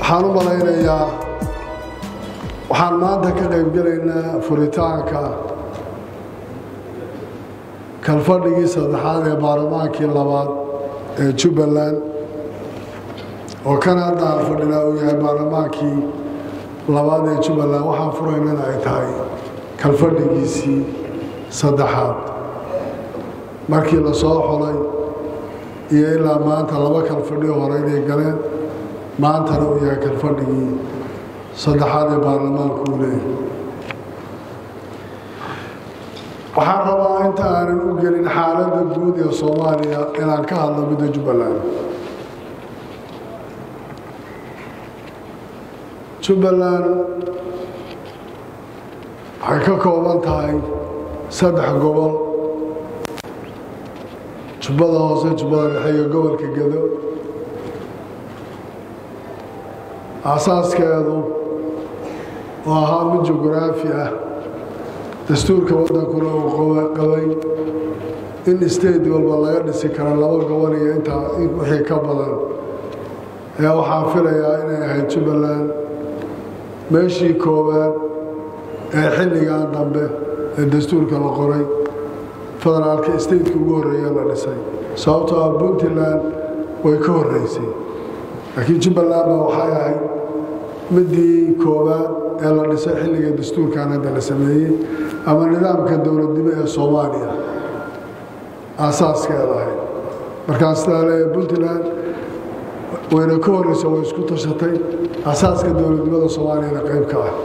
waxaan u malaynayaa waxaan maanta ka qaybgelaynaa furitaanka kalfadhigii saddexaad ee baarlamaankii labaad ee jubbaland oo kan hadda aan fadhinaa uu yahay baarlamaankii labaad ee jubbaland waxaan furaynana ay tahay kalfadhigiisii saddexaad markii la soo xolay iyo ilaa maanta laba kalfadhi hore inay galeen maantana uu yahay kalfadhigii saddexaad ee baarlamaanku uu leeyahay waxaan rabaa inta aanan u gelin xaaladda guud ee soomaaliya inaan ka hadlo midda jubbaland jubbaland waxay ka kooban tahay saddex gobol jubbada hoose jubbada dhexe iyo gobolka gedo aasaaskeedu oo ahaa mid jugraafi ah dastuurka waddankuna uu qabay in state walba laga dhisi karo laba gobol iyo intaa wixii ka badan ayaa waxaan filayaa inay ahayd jubbaland meeshii koowaad ee xilligan dambe ee dastuurka la qoray federaalka stateka ugu horreeya la dhisay sababtoo ah puntland way ka horreysay laakiin jubbaland baa waxay ahayd midii koowaad ee la dhisay xilliga dastuurkan hadda la sameeyey ama nidaamka dowladnimo ee soomaaliya aasaaskeeda ahayd markaa sidaa leeya puntland wayna ka horreysa way isku tashatay asaaska dowladnimada soomaaliyana qayb ka ah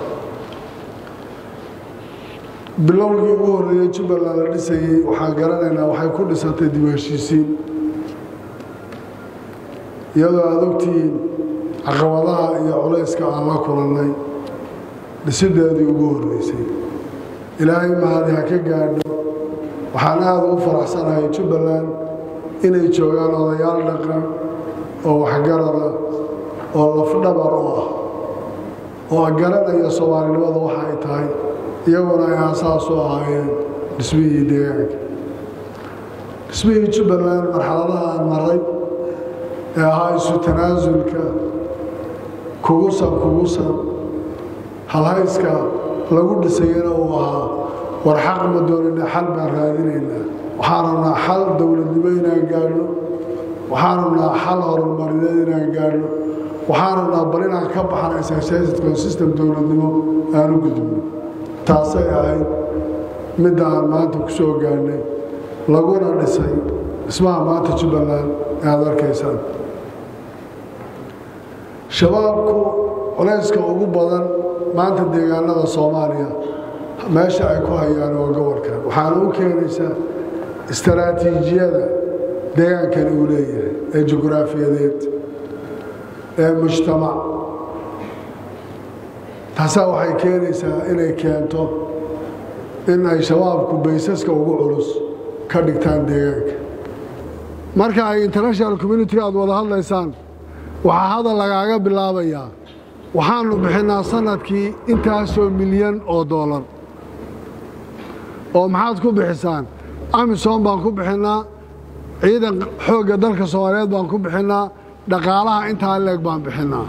bilowgii ugu horreeyey jubbaland la dhisayey waxaan garanaynaa waxay ku dhisatay dib heshiisiin iyadoo aada ogtihiin caqabadaha iyo culayska aan la kulannay dhisideedii ugu horreysay ilaahay mahadi ha ka gaadho waxaan aada ugu faraxsanahay jubbaland inay joogaan odayaal dhaqan oo waxgarada oo lafdhabar u ah oo garanaya soomaalinimada waxa ay tahay iyaguna ay aasaas u ahaayeen dhismihii deegaanka dhismihii jubbaland marxaladaha aan maray ee ahaa isu tanaasulka kugusan kugusan halhayska lagu dhisayana uu ahaa war xaq ma doonina xal baan raadinaynaa waxaan rabnaa xal dowladnimo inaan gaadhno waxaan rabnaa xal horumarineed inaan gaadhno waxaan rabnaa bal inaan ka baxan associated system dowladnimo aan u gudubno taasay ahayd midda aan maanta ku soo gaadhnay laguna dhisay dhismaha maanta jubbaland ee aada arkaysaan shabaabku culayska ugu badan maanta deegaanada soomaaliya meesha ay ku hayaan waa gobolkan waxaana u keenaysaa istaraatiijiyada deegaankani uu leeyahay ee jugraafiyadeed ee mujtamac taasaa waxay keenaysaa inay keento in ay shabaabku baysaska ugu culus ka dhigtaan deegaanka marka ay international communitiga aad wada hadlaysaan waxaa hadal lagaaga bilaabayaa waxaannu bixinnaa sanadkii intaasoo milyan oo doolar oo maxaad ku bixisaan amisom baan ku bixinnaa ciidan xoogga dalka soomaaliyeed baan ku bixinnaa dhaqaalaha intaa leeg baan bixinnaa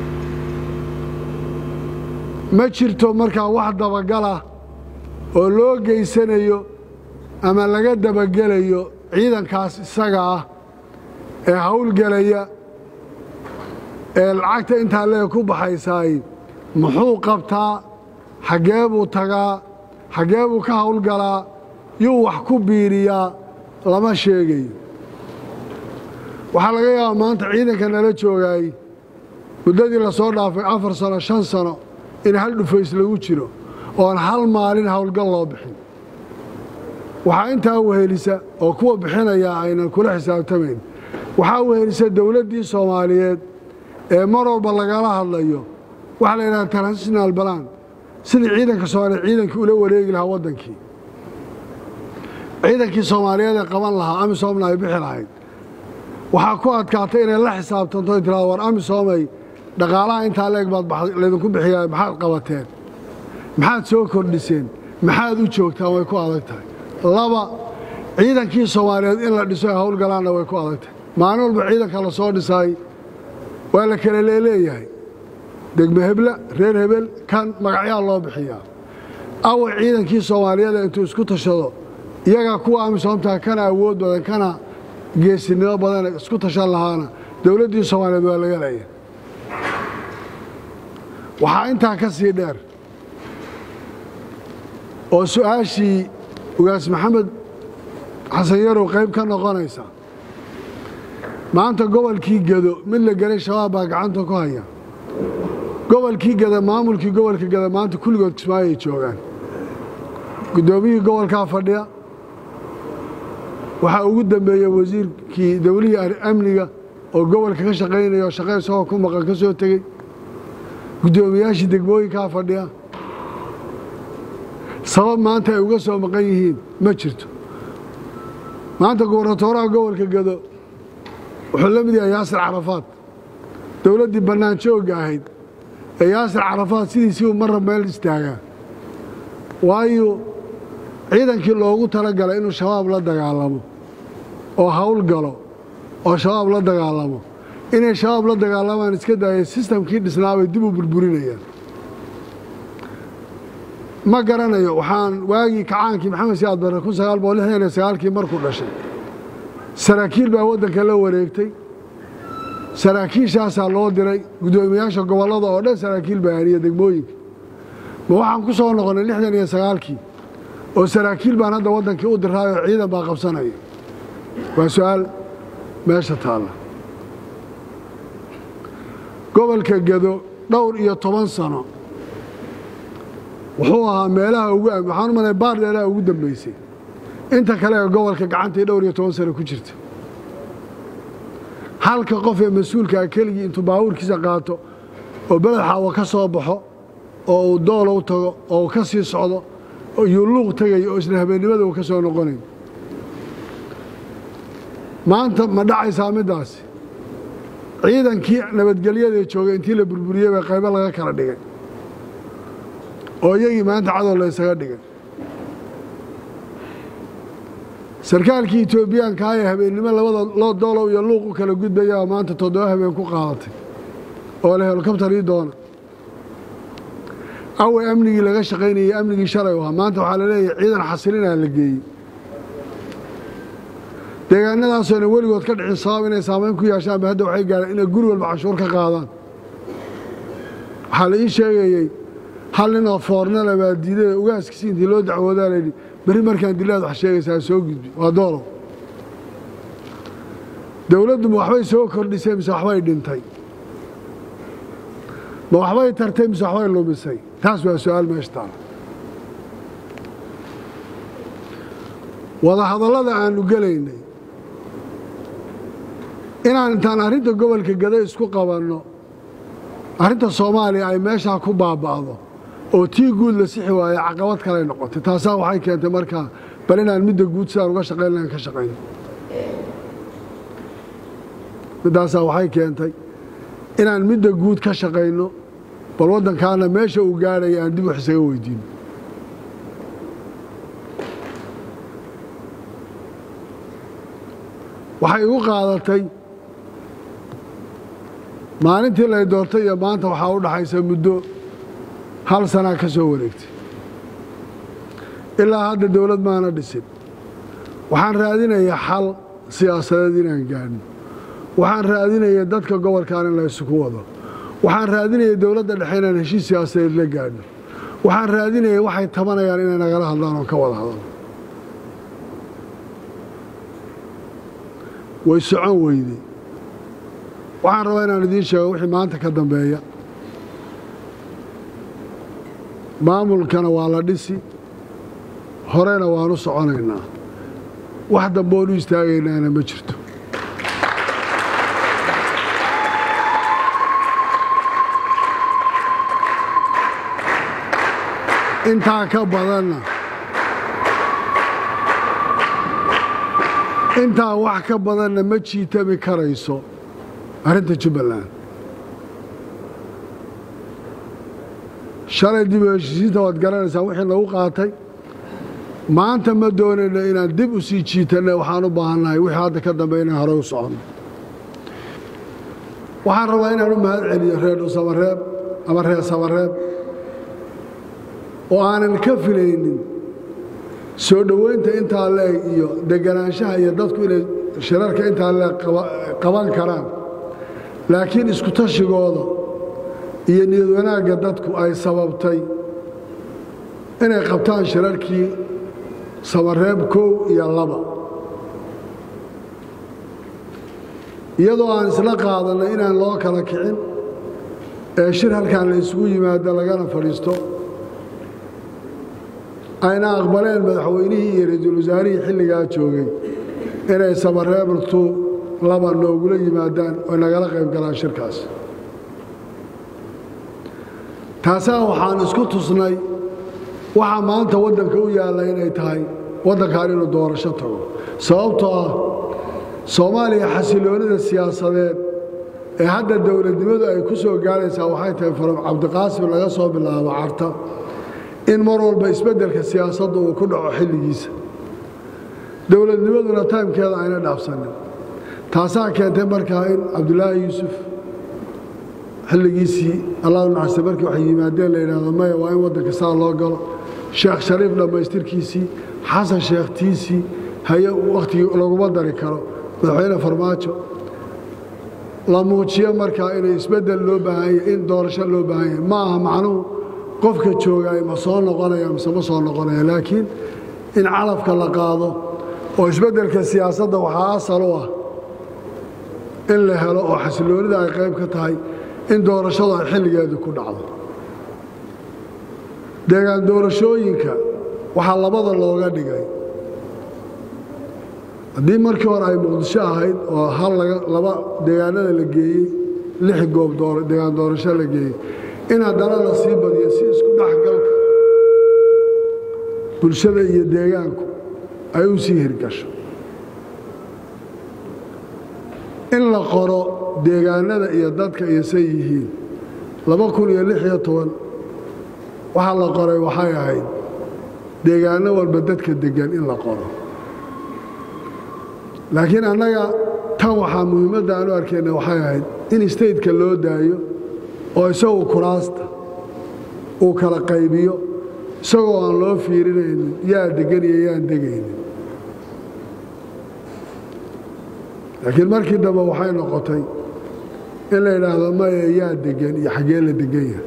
ma jirto markaa wax dabagalah oo loo geysanayo ama laga dabagelayo ciidankaas isaga ah ee howlgelaya ee lacagta intaa leeg ku baxaysaay muxuu qabtaa xaggee buu tagaa xaggee buu ka howlgalaa yuu wax ku biiriyaa lama sheegayo waxaa laga yaabaa maanta ciidanka nala joogaay muddadii la soo dhaafay afar sano shan sano in hal dhufays lagu jiro oon hal maalin howlgal loo bixin waxaa intaa wehelisa oo kuwa bixinayaa aynan kula xisaabtamayn waxaa wehelisa dowladdii soomaaliyeed ee mar walba lagala hadlayo waxaa la yidhaha transitional balan sidii ciidanka soomaaliyeed ciidankii ula wareegi lahaa waddankii ciidankii soomaaliyeed ee qaban lahaa amisoomna ay bixi lahayd waxaa ku adkaatay inay la xisaabtanto ay tirahdo war amisoomay dhaqaalaha intaa leeg baad laydinku bixiyaa maxaad qabateen maxaad soo kordhiseen maxaad u joogtaan way ku adag tahay laba ciidankii soomaaliyeed in la dhiso ay howlgalaanna way ku adag tahay maalin walba ciidanka la soo dhisaay waa la kala leeleeyahay degme hebla reer hebel kan magacyaa loo bixiyaa awa ciidankii soomaaliyeed intuu isku tashado iyagaa kuwa amisoomtaa kana awood badan kana geesinimo badan isku tashan lahaana dowladdii soomaaliyeed waa laga leeya waxaa intaa ka sii dheer oo su'aashii ugaas maxamed xasan yarow qayb ka noqonaysa maanta gobolkii gedo mid la gelay shabaab baa gacanta ku haya gobolkii geda maamulkii gobolka geda maanta kulligood kismaayo ay joogaan guddoomiyihii gobolkaa fadhiya waxaa ugu dambeeya wasiirkii dowlihii amniga oo gobolka ka shaqaynaya oo shaqe isagoo ku maqan ka soo tegey guddoomiyaashii degmooyinkaa fadhiya sabab maanta ay uga soo maqan yihiin ma jirto maanta gubernatooraha gobolka gedo wuxuu la mid yahay yaasir carafaad dowladdii bannaan joogga ahayd ee yaasir carafaad sidiisii uu marra meel istaagaa waayo ciidankii loogu tala galay inuu shabaab la dagaalamo oo hawl galo oo shabaab la dagaalamo inay shabaab la dagaalamaan iska daayeen sistamkii dhisnaabay dib u burburinayaan ma garanayo waxaan waagii kacaankii maxamed siyaad barre kun sagaal boqol lixdan iyo sagaalkii markuu dhashay saraakiil baa waddanka la wareegtay saraakiishaasaa loo diray guddoomiyaasha gobollada oo dhan saraakiil baa haniya degmooyinka ma waxaan ku soo noqonnay lixdan iyo sagaalkii oo saraakiil baan hadda waddankii u diraayoo ciidan baa qabsanaya waa su'aal meesha taalla gobolka gedo dhowr iyo toban sano wuxuu ahaa meelaha ugu waxaan u malay baar dheeraha ugu dambaysay inta kale ee gobolka gacantii dhowr iyo toban sano ku jirta halka qof ee mas-uulkaa keligii intuu baabuurkiisa qaato oo beled xaawa ka soo baxo oo uu doolow tago oo uu ka sii socdo iyuu luuq tegayo oo isla habeennimada uu ka soo noqonayo maanta ma dhacaysaa middaasi ciidankii nabadgelyadae joogay intii la burburiyey baa qaybo laga kala dhigay oo iyagii maanta cadow la ysaga dhigay sarkaalkii etoobiyaanka ee habeennimo labada loo doolow iyo luuq u kala gudbayaa maanta toddoba habeen ku qaadatay oo la helokabtar ii doona awe amnigii laga shaqaynayey amnigii shalay u ahaa maanta waxaa la leeyahay ciidan xasilinaa la geeyey deegaanadaasoonan weligood ka dhicin sabab inay saamayn ku yeeshaanba hadda waxay gaareen inay guri walba canshuur ka qaadaan waxaa la ii sheegayey hal ninoo foornala baa diiday ugaaskiisi intii loo dacwoodaa layidhi berri markaan dilaad wax sheegaysaa soo gudbi waa doolow dowladdu ma waxbay soo kordhisay mise waxbay dhintay ma waxbay tartay mise waxbay lumisay taas waa su-aal meesha taala wadahadallada aanu gelaynay inaan intaan arrinta gobolka gado isku qabanno arrinta soomaaliya ay meeshaa ku baaba'do oo tii guud la sixi waaye caqabad kaley noqotay taasaa waxay keentay markaa bal inaan midda guud sidaan uga shaqayn lahan ka shaqayno middaasaa waxay keentay inaan midda guud ka shaqayno bal waddankaana meesha uu gaadhaya aan dib wax isaga weydiino waxay igu qaadatay maalintii lay doortay iyo maanta waxaa u dhaxaysa muddo hal sanaa ka soo wareegtay ilaa hadda dowlad maana dhisin waxaan raadinayaa xal siyaasadeed inaan gaadhno waxaan raadinaya dadka gobolkan in la isugu wado waxaan raadinaya dowladda dhexe inaan heshiis siyaasadeed la gaadhno waxaan raadinaya waxay tabanayaan inay nagala hadlaan oo ka wada hadalno way socon weyday waxaan rabaa inaan idiin sheego wixii maanta ka dambeeya maamulkana waa la dhisi horena waan u soconaynaa wax damboon u istaagaynaana ma jirto intaa ka badanna intaa wax ka badanna ma jiitami karayso arrinta jubbaland shalay dib u heshiisiinta waad garanaysaa wixii nagu qaatay maanta ma doonayno inaan dib u sii jiitanna waxaan u baahannahay wixii hadda ka dambe inaan horey u soconno waxaan rabaa inaan u mahad celiyo reer dhuusamareeb ama reer samareeb oo aanan ka filaynin soo dhoweynta intaa leeg iyo deganaanshaha iyo dadku inay shirarka intaa leeg qaban karaan laakiin isku tashigooda iyo niyad wanaagga dadku ay sababtay inay qabtaan shirarkii samareeb kow iyo laba iyadoo aan isla qaadannay inaan loo kala kicin ee shir halkan la isugu yimaado lagana fadhiisto ayna aqbaleen madaxweynihii iyo ra-iisul wasaarihii xilligaa joogay inay samareebtu laba noogula yimaadaan oo nagala qayb galaan shirkaas taasaa waxaan isku tusnay waxaa maanta waddanka u yaalla inay tahay waddankan inuu doorasho tago sababtoo ah soomaaliya xasiloonida siyaasadeed ee hadda dowladnimadu ay ku soo gaaraysaa waxay tahay faram cabdiqaasim laga soo bilaabo carta in mar walba isbeddelka siyaasadda uu ku dhaco xilligiisa dowladnimaduna taymkeeda ayna dhaafsanin taasaa keentay markaa in cabdulaahi yuusuf xilligiisii allah nacasta markii waxay yimaadeen la yidhahdo maya waa in waddanka saa loo galo sheekh shariif dhammaystirkiisii xasan sheekhtiisii haye wakhtigii laguma dari karo madaxweyne farmaajo la muujiyo markaa inay isbeddel loo baahan yahay in doorasho loo baahan yahay ma aha macnuhu qofka joogaay ma soo noqonaya mise ma soo noqonaya laakiin in calafka la qaado oo isbeddelka siyaasadda waxaa asal u ah in la helo oo xasiloonida ay qayb ka tahay in doorashadu ay xilligeedu ku dhacdo deegaan doorashooyinka waxaa labada looga dhigay haddii markii hore ay muqdisho ahayd oo hal laba deegaanada la geeyey lix goob deegaan doorasho la geeyey in haddana la sii badiyo si isku dhexgalka bulshada iyo deegaanku ay u sii hirgasho in la qoro deegaanada iyo dadka iyo say yihiin laba kun iyo lix iyo toban waxaa la qoray waxay ahayd deegaano walba dadka deggan in la qoro laakiin annaga tan waxaa muhiimadda aan u arkayna waxay ahayd in stateka loo daayo oo isagu kuraasta uu kala qaybiyo isagoo aan loo fiirinaynin yaa deggan iyo yaan degaynin laakiin markii dambe waxay noqotay in la yidhaahdo maya yaa deggan iyo xaggee la deggan yahay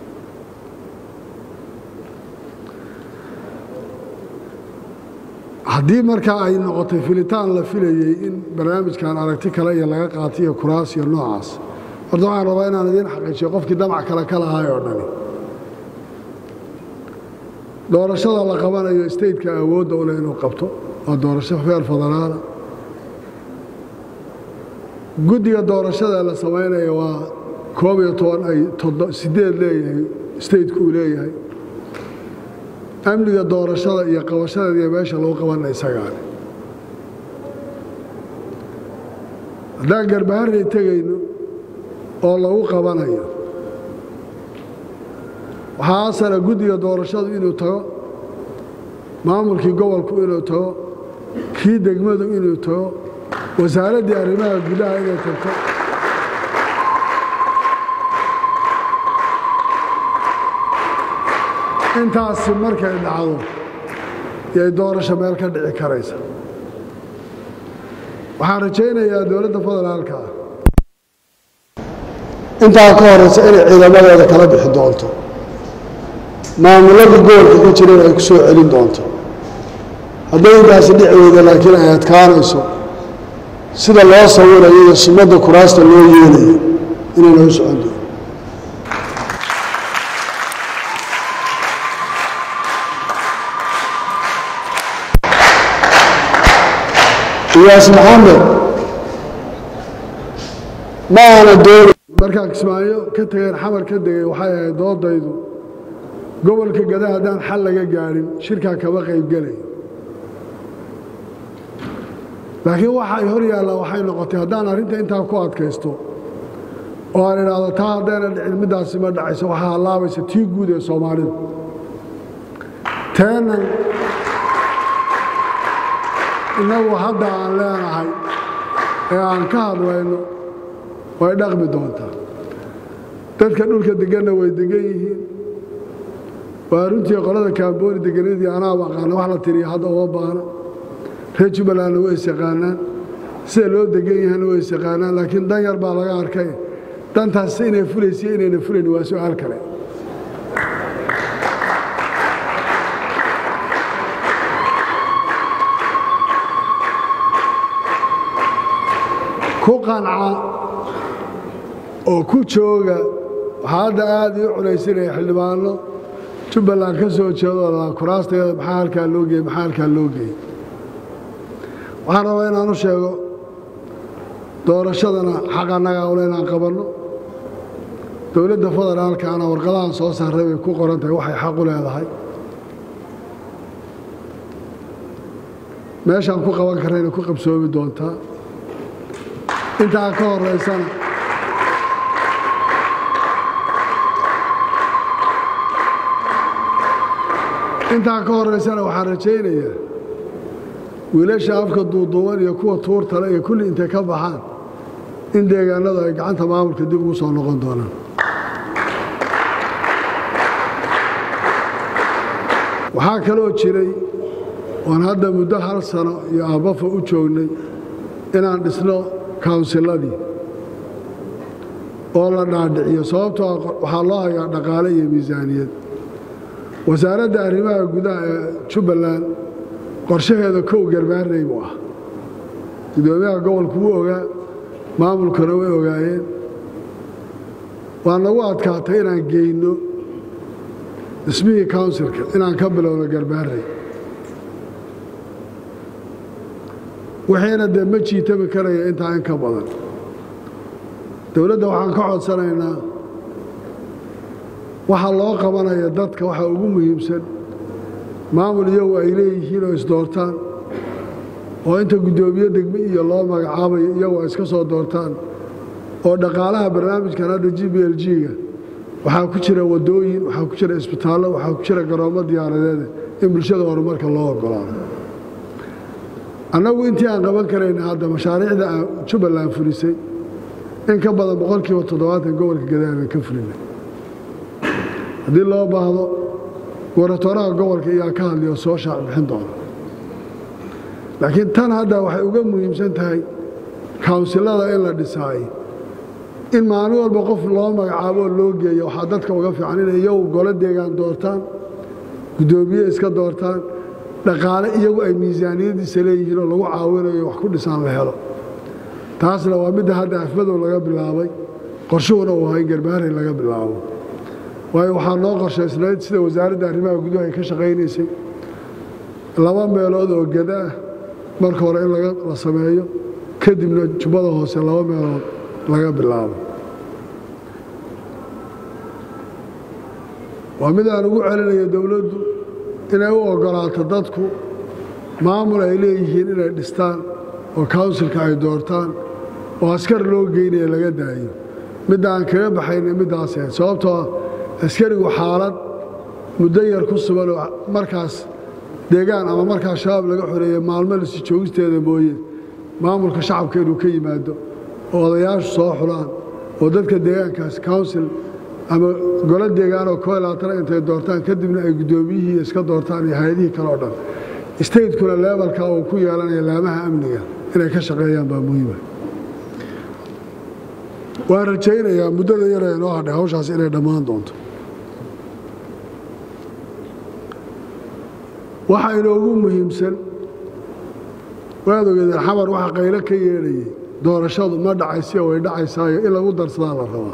haddii markaa ay noqotay filitaan la filayey in barnaamijkan aragti kale iyo laga qaatay iyo kuraas iyo noocaas horta waxaan rabaa inaan idiin xaqiijiyo qofkii damac kale ka lahaay oo dhani doorashada la qabanayo stateka awoodda u leh inuu qabto waa doorasho feer federaala guddiga doorashada la samaynaya waa koob iyo toban ay sideed leeyahay stateka uu leeyahay amniga doorashada iyo qabashadeeda iyo meesha lagu qabana isagaale haddaan garbaharray tegayno oo lagu qabanayo waxaa asala guddiga doorashadu inuu tago maamulkii gobolku inuu tago kii degmadu inuu tago wasaaraddii arrimaha gudaha inay tagto intaasi markay dhacdo yay doorasho meel ka dhici karaysa waxaan rajaynayaa dowladda federaalka ah intaa ka horeysa inay ciidamadeeda kala bixi doonto maamulada gobolka ka jireen ay ku soo celin doonto hadday intaasi dhici weyda laakiin ay adkaanayso sida loo sawirayo iyo sumadda kuraasta loo yeelayo inayna u socon doon iyaas maxamed ma aana doona markaan kismaayo ka tegeen xamar ka degay waxay ahayd doodaydu gobolka gada haddaan xal laga gaadhin shirkaa kama qaybgelayo laakiin waxa ay hor yaallaa waxay noqotay haddaan arrinta intaa ku adkaysto oo aan idhaahdo taa haddayna dhicin middaasi ma dhacayso waxaa hallaabaysa tii guud ee soomaalida teenan innagu hadda aan leenahay ee aan ka hadlayno way dhaqmi doontaa dadka dhulka deganna way degan yihiin waa runtii qolada kaambooni deganadii anaaba aqaana wax la tiriya hadda uma baana reer jubbalandna way isyaqaanaan sida loo degan yahana way isyaqaanaan laakiin dan yar baa laga arkay dantaas inay fulaysa inayna fulayn waa su-aal kale ku qanca oo ku jooga waxaa hadda aad ii culaysinaya xildhibaano jubbaland ka soo jeedo kuraasteeda maxaa halkaa loo geeyey maxaa halkaa loo geeyey waxaan rabaa inaan u sheego doorashadana xaq annagaa ule inaan qabanno dowladda federaalkaana warqadahan soo saaray bay ku qoran tahay waxay xaq u leedahay meeshaan ku qaban karrayna ku qabsoomi doontaa intaa ka horeysana intaa ka horeysana waxaan rajaynayaa wiilasha afka duuduuban iyo kuwa tuurtale iyo kulli intay ka baxaan in deegaanadu ay gacanta maamulka dib ugu soo noqon doonaan waxaa kaloo jiray oon hadda muddo hal sano iyo aabafa u joognay inaan dhisno kawnsiladii oo la dhaadhiciyo sababtoo waxaa loo hayaa dhaqaale iyo miisaaniyad wasaaradda arrimaha gudaha ee jubbaland qorshaheeda kow garbaarnay buu ah gudoomiyaha gobolku wuu ogaa maamulkuna way ogaayeen waa nagu adkaatay inaan geyno dhismihii counsilka inaan ka bilowno garbaarnay wixiina dee ma jiitami karaya intaa in ka badan dowladda waxaan ka codsanaynaa waxaa loo qabanaya dadka waxaa ugu muhiimsan maamul iyagu ay leeyihiin oo isdoortaan oo inta guddoomiye degme iyo loo magacaabayo iyagu ay iska soo doortaan oo dhaqaalaha barnaamijkan hadda g b l g-ga waxaa ku jira waddooyin waxaa ku jira isbitaallo waxaa ku jira garoommo diyaaradeeda in bulshada horumarka loo ogolaado annagu intii aan qaban karayna hadda mashaariicda aan jubbaland fulisay in ka badan boqolkiiba toddobaatan gobolka gadaabaan ka fulinay haddii loo baahdo goratoraha gobolka iyaa ka hadliyo soo shaac bixin doona laakiin tan hadda waxay uga muhiimsan tahay kawnsilada in la dhisaay in maalin walba qof loo magacaabo oo loo geeyo waxaa dadka uga fiican inay iyagu golo deegaan doortaan guddoomiye iska doortaan dhaqaale iyagu ay miisaaniyadiisa leeyihiin oo lagu caawinayo wax ku dhisaan la helo taasna waa midda hadda afmadow laga bilaabay qorshuhuna uu ahay garbaaray laga bilaabo waayo waxaa noo qorshaysnayd sida wasaaradda arrimaha gudaha ay ka shaqaynaysay laba meelood oo gada ah marka hore in la sameeyo kadibna jubbada hoose laba meelood laga bilaabo waa mid aan ugu celinayo dowladdu inay u ogolaato dadku maamul ay leeyihiin inay dhistaan oo kawnsilka ay doortaan oo askar loo geynaya laga daayo midda aan kaga baxayna middaas ahayd sababtoo ah askarigu xaalad muddo yar ku sugan oo markaas deegaan ama markaas shabaab laga xoreeye maalmo lasi joogisteeda mooye maamulka shacabka inuu ka yimaado oo odayaashu soo xulaan oo dadka deegaankaas counsil ama golo deegaanoo koo labaatana intay doortaan kadibna ay guddoomiyihii iska doortaan iyo hay-adihii kale oo dhan stateskuna leebalka uu ku yeelanaya laamaha amniga inay ka shaqeeyaan baa muhiima waan rajaynayaa muddada yar ee noo hadhay hawshaas inay dhammaan doonto waxa inoogu muhiimsan waad ogeedeen xamar waxa qaylo ka yeedhayay doorashadu ma dhacaysiyo way dhacaysaayo in lagu darsadaa la rabaa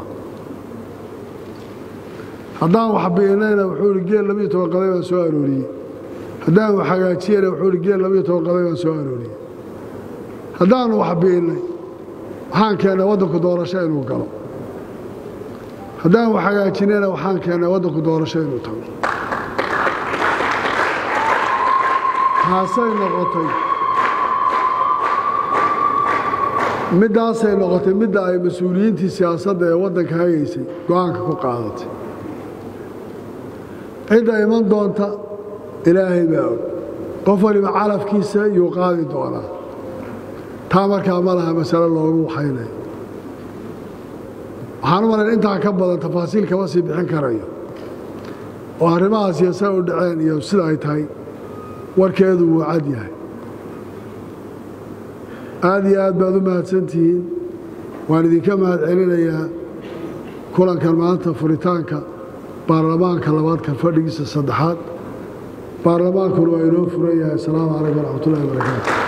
haddaan wax bi'inayna wuxuu ihi geel labiyo toban qaday baan soo arooriyey haddaan wax hagaajiyana wuxuu ihi geel labiyo toban qaday baan soo arooriyey haddaanu wax bi'innay waxaan keennay waddanku doorasho inuu galo haddaan wax hagaajinayna waxaan keennay waddanku doorasho inuu tago taasay noqotay middaasay noqotay midda ay mas-uuliyiintii siyaasadda ee waddanka hagaysay go-aanka ku qaadatay cidda iman doonta ilaahay baa og qof waliba calafkiisa yuu qaadi doonaa taa markaa ma laha masale loogu waxaynayo waxaan u malayn intaa ka badan tafaasiil kama sii bixin karayo oo arrimahaas iyo say u dhaceen iyo sida ay tahay warkeedu wuu cad yahay aad iyo aad baad u mahadsantihiin waan idinka mahad celinayaa kulankan maanta furitaanka baarlamaanka labaadka fadhigiisa saddexaad baarlamaankuna waa inoo furan yahay asalaamu calaykum waraxmatullahi wabarakaatu